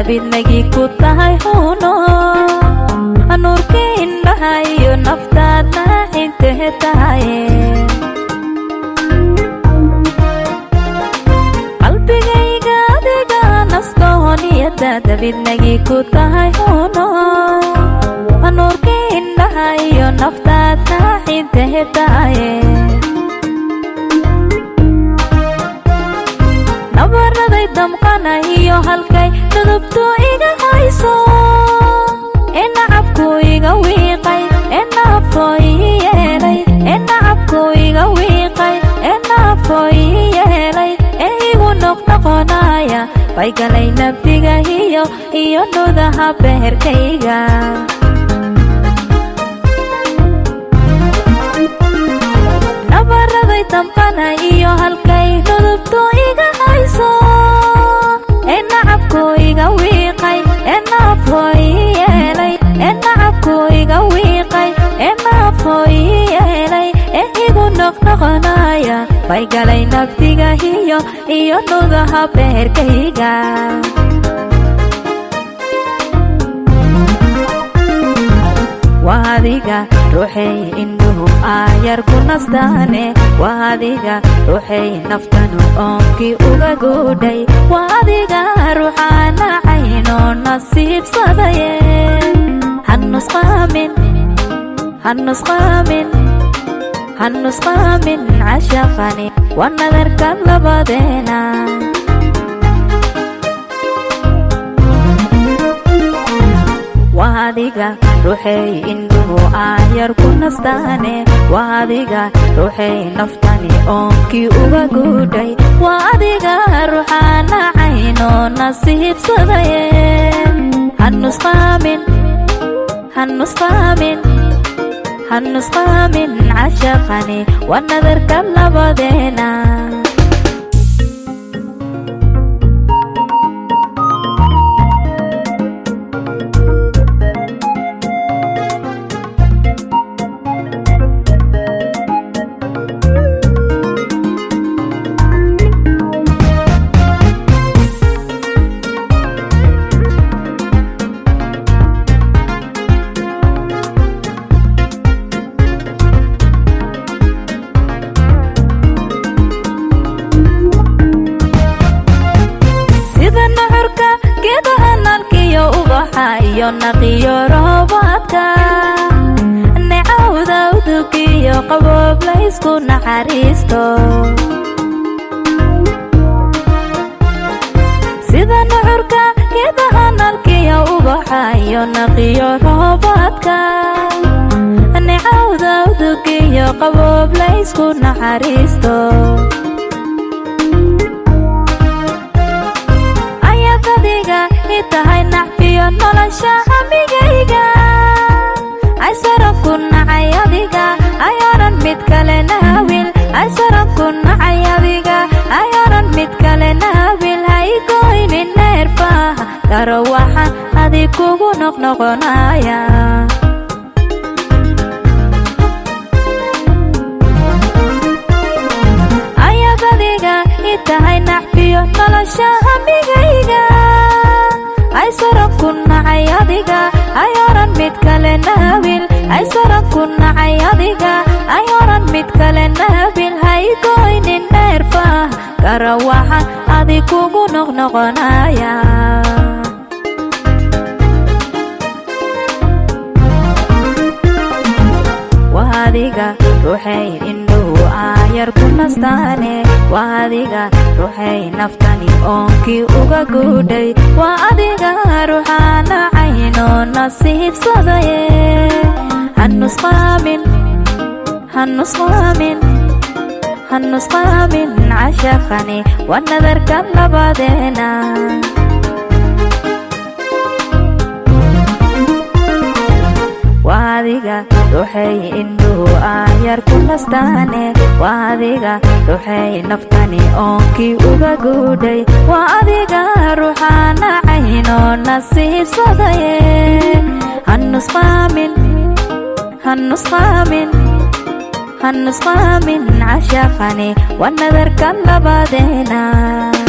dabidnagii ku tahay huno nuurkii indhaha iyo naftaadna xigtahe tahaye qalbigayga adiga nastooniyada dabidnagii ku tahay huno nuurkii indhaha iyo naftaadna xigtahe tahaye nabaraday damqanahiyo halkay dudubtu iga hayso ee nacabku iga wiiqay ee naafoo ii yeelay ee nacabku iga wiiqay ee naafoo ii yeelay ee igu noqnoqonaya bay galay nabdigahiyo iyo nudaha beherkayga nabaraday damqana iyo halkay dudubtu iga hayso ee nacabku iga wiiqay ee naafoo ii yeelay ee nacabku iga wiiqay ee naafoo ii yeelay ee igu noqnoqonaya bay galay nabdigahiyo iyo nudaha beherkayga waa adiga ruuxay indhuhu aayar ku nastaane waa adiga ruuxay naftanu oonkii uga guudhay waa adiga ruuxaana caynoo nasiibsadaye hanusqaamin hanusqaamin hanusqaamin cashaqani waa nadarka labadeena waa adiga ruuxay indhuhu aayar ku nastaane waa adiga ruuxay naftani oonkii uga guudhay waa adiga ruuxaana caynoo nasiibsadaye hanusqaamin hanusqaamin hanusqaamin cashaqani waa nadarka labadeena iyo naqiyo roobaadka necawda udugiyo qaboob laysku naxariisto sida nucurka geedaha nalkiyo ubaxa iyo naqiyo roobaadka necawda udugiyo qaboob laysku naxariisto ayadadiga i tahay nacfiyo nolosha hamigayga aysaran ku nacay adiga ayooran mid kale naawil aysaran ku nacay adiga ayooran mid kale naawil haygoynin neerfaha garo waxa adig kugu noqnoqonaya ayadadiga i tahay nacfiyo nolosha hamigayga aysaran ku nacay adiga ayooran mid kale naawil aysaran ku nacay adiga ayooran mid kale naawil haygoynin neerfaha garo waxa adig kugu noqnoqonaya waa adiga ruuxay indhuhu aayar ku nastaane waa adiga ruuxay naftani oonkii uga guudhay waa adiga ruuxaana caynoo nasiibsadaye hanusqaamin hanusqaamin hanusqaamin cashaqani waa nadarka labadeena waa adiga ruuxay indhuhu aayar ku nastaane waa adiga ruuxay naftani oonkii uga guudhay waa adiga ruuxaana caynoo nasiibsadaye hanusqaamin hanusqaamin hanusqaamin cashaqani waa nadarka labadeena